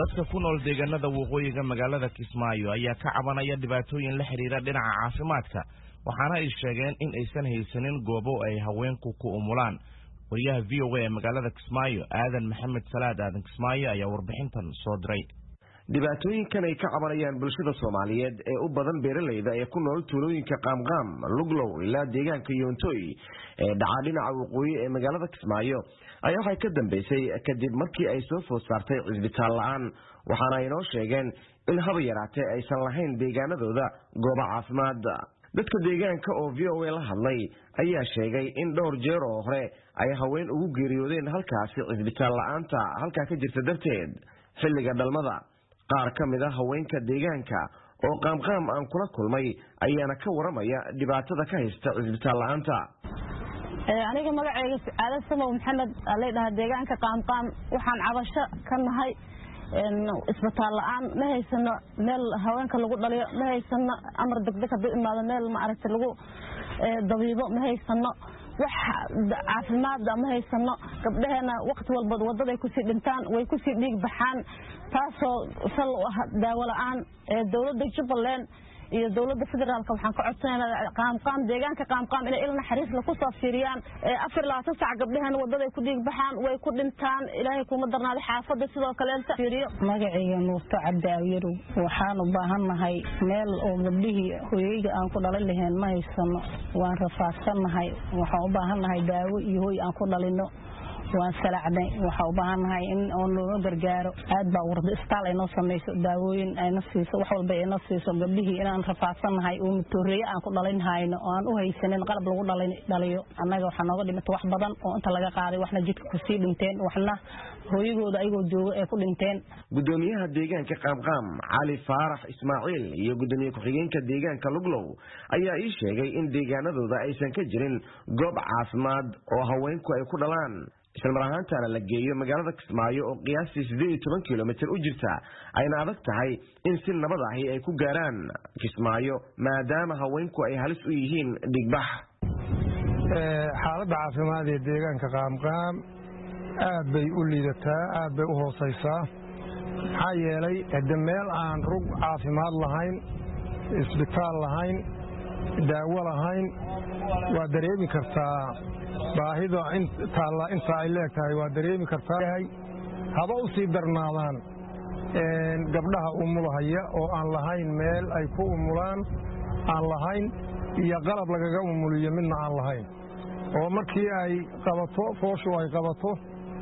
dadka ku nool deegaanada waqooyiga magaalada kismaayo ayaa ka cabanaya dhibaatooyin la xidhiira dhinaca caafimaadka waxaana ay sheegeen in aysan haysanin goobo ay haweenku ku umulaan wariyaha v o a ee magaalada kismaayo aadan maxamed salaad aadan kismaayo ayaa warbixintan soo diray dhibaatooyinkan ay ka cabanayaan bulshada soomaaliyeed ee u badan beeralayda ee ku nool tuulooyinka qaamqaam luglow ilaa deegaanka yoontoy ee dhacaa dhinaca waqooyi ee magaalada kismaayo ayaa waxay ka dambeysay kadib markii ay soo food saartay cisbitaal la-aan waxaana ay noo sheegeen in haba yaraatee aysan lahayn deegaanadooda goobo caafimaad dadka deegaanka oo v o a la hadlay ayaa sheegay in dhowr jeer oo hore ay haween ugu geeriyoodeen halkaasi cisbitaal la-aanta halkaa ka jirta darteed xilliga dhalmada qaar ka mid a haweenka deegaanka oo qaamqaam aan kula kulmay ayaana ka waramaya dhibaatada ka haysta cisbitaal la-aanta aniga magaceyga aadan samow maxamed ladhahaa deegaanka qaamqaam waxaan cabasho ka nahay isbitaal la-aan ma haysano meel haweenka lagu dhaliyo ma haysano amar degdeg haduu imaado meel maaragta lagu dabiibo ma haysano wax caafimaada ma haysano gabdhaheena wakti walba wadaday kusii dhintaan way kusii dhiig baxaan taasoo sal u ah daawo la-aan dowladda jubbaland iyo dowladda federaalka waxaan ka codsanayna qaamqaam deegaanka qaamqaam inay il naxariisla kusoo fiiriyaan afar labaatan sac gabdhaheena wadaday ku dhiig baxaan way ku dhintaan ilaahay kuma darnaaday xaafadda sidoo kaleenta fiiriyo magacayga nuurto cabdi awyarow waxaan u baahannahay meel oo gabdhihii hoyeyga aan ku dhalin lahayn ma haysano waan rafaadsannahay waxaan u baahannahay daawo iyo hoy aan ku dhalino waan salacnay waxaa u baahannahay in oo nooga gargaaro aad baa warda istaal aynoo samayso daawooyin ayna siiso wax walba ayna siiso gabdhihii inaan rafaadsannahay oo mutooreeye aan ku dhalin hayno oo aan u haysanin qalab lagu dhaliyo annaga waxaa nooga dhimata wax badan oo inta laga qaaday waxna jidka kusii dhinteen waxna hooyagooda ayagoo jooga ee ku dhinteen gudoomiyaha deegaanka qaamqaam cali faarax ismaaciil iyo gudoomiye ku-xigeenka deegaanka luglow ayaa ii sheegay in deegaanadooda aysan ka jirin goob caafimaad oo haweenku ay ku dhalaan islamar ahaantaana la geeyo magaalada kismaayo oo qiyaastii siddeed iyo toban kilomitir u jirta ayna adag tahay in si nabad ahi ay ku gaaraan kismaayo maadaama haweenku ay halis u yihiin dhigbax xaaladda caafimaad ee deegaanka qaamqaam aad bay u liidataa aad bay u hoosaysaa maxaa yeelay hade meel aan rug caafimaad lahayn isbitaal lahayn daawo lahayn waa dareemi kartaa baahida taalla inta ay leeg tahay waa dareemi kartaa haba u sii darnaadaan gabdhaha umulahaya oo aan lahayn meel ay ku umulaan aan lahayn iyo qalab lagaga umuliyo midna aan lahayn oo markii ay qabato fooshu ay qabato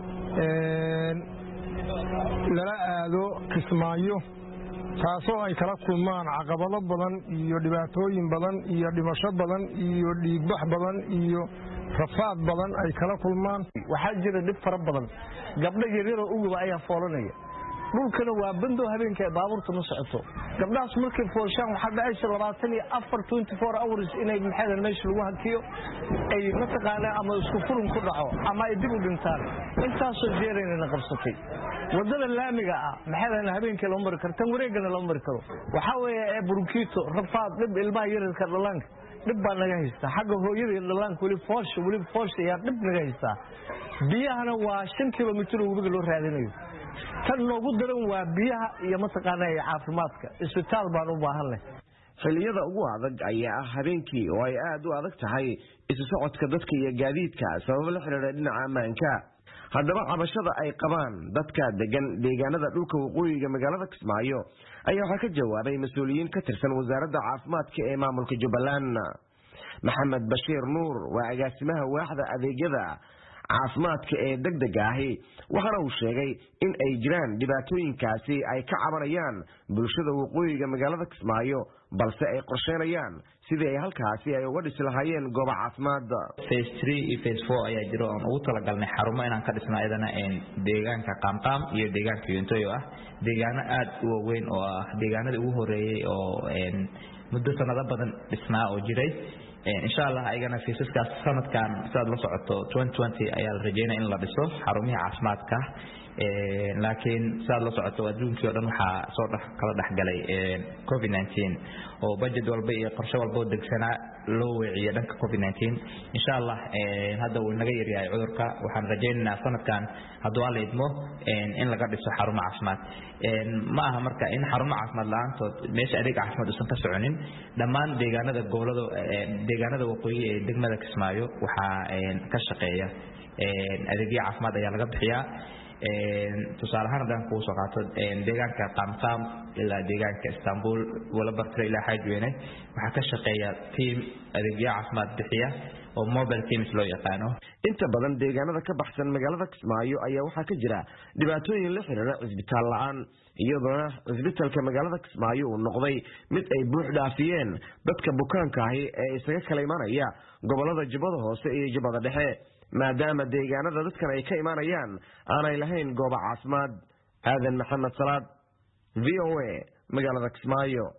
lala aado kismaayo taasoo ay kala kulmaan caqabado badan iyo dhibaatooyin badan iyo dhimasho badan iyo dhiigbax badan iyo rafaad badan ay kala kulmaan waxaa jira dhib fara badan gabdho yaryaroo uguba ayaa foolanaya dhulkana waa bando habeenka ay baabuurta ma socoto gabdhahaas markay foolshaan waxaa dhacaysa labaatan iyo afar twenty four hours inay maxaydan meesha lagu hakiyo ay mataqaanaa ama isku furin ku dhaco ama ay dib u dhintaan intaasoo jeeraynana qabsatay wadada laamiga ah maxaydan habeenkii lama mari karo tan wareegana lama mari karo waxaa weeye ee burkiito rafaad dhib ilmaha yaryarka dhallaanka dhib baa naga haystaa xagga hooyada iyo dhallaanka weli foosha weli foosha ayaa dhib naga haystaa biyahana waa shan kilomitir oo webiga loo raadinayo tan noogu daran waa biyaha iyo mataqaanaa caafimaadka isbitaal baan u baahanleh xilliyada ugu adag ayaa ah habeenkii oo ay aad u adag tahay isu socodka dadka iyo gaadiidka sababo la xidhiidha dhinaca ammaanka haddaba cabashada ay qabaan dadka degan deegaanada dhulka waqooyiga magaalada kismaayo ayaa waxaa ka jawaabay mas-uuliyiin ka tirsan wasaaradda caafimaadka ee maamulka jubbaland maxamed bashiir nuur waa agaasimaha waaxda adeegyada caafimaadka ee degdega ahi waxaana uu sheegay in ay jiraan dhibaatooyinkaasi ay ka cabanayaan bulshada waqooyiga magaalada kismaayo balse ay qorsheynayaan sidii ay halkaasi ay uga dhisi lahaayeen gooba caafimaad face tree iyo face four ayaa jiro oon ugu talagalnay xarumo inaan ka dhisno ayadana deegaanka qaamqaam iyo deegaanka yontoy oo ah deegaano aad u waaweyn oo ah deegaanadii ugu horeeyey oo muddo sanado badan dhisnaa oo jiray insha allah ayagana fiisaskaas sanadkan sidaad la socoto ayaa la rajeynaya in la dhiso xarumihii caafimaadka laakiin sidaad la socoto adduunkii o dhan waxaa soo kala dhexgalay covid oo budget walba iyo qorshe walba oo degsanaa loo weeciyo dhanka covid insha allah hadda uu naga yaryahay cudurka waxaan rajaynaynaa sanadkan hadduu alla idmo in laga dhiso xarumo caafimaad ma aha marka in xarumo caafimaad la-aantood meesha adeeg caafimaad uusan ka soconin dhammaan deegaanada gobolada deegaanada waqooyi ee degmada kismaayo waxaa ka shaqeeya adeegyo caafimaad ayaa laga bixiyaa tusaale ahaan haddaan kugu soo qaato deegaanka qaamqaam ilaa deegaanka istanbul walabartiro ilaa xaajweyne waxaa ka shaqeeya tiam adeegyo caafimaad bixiya oo mobile teams loo yaqaano inta badan deegaanada ka baxsan magaalada kismaayo ayaa waxaa ka jira dhibaatooyin la xiriira cisbitaal la-aan iyadoona cisbitalka magaalada kismaayo uu noqday mid ay buux dhaafiyeen dadka bukaanka ahi ee isaga kala imanaya gobolada jubbada hoose iyo jubbada dhexe maadaama deegaanada dadkan ay ka imanayaan aanay lahayn goobo caafimaad aadan maxamed salaad v o a magaalada kismaayo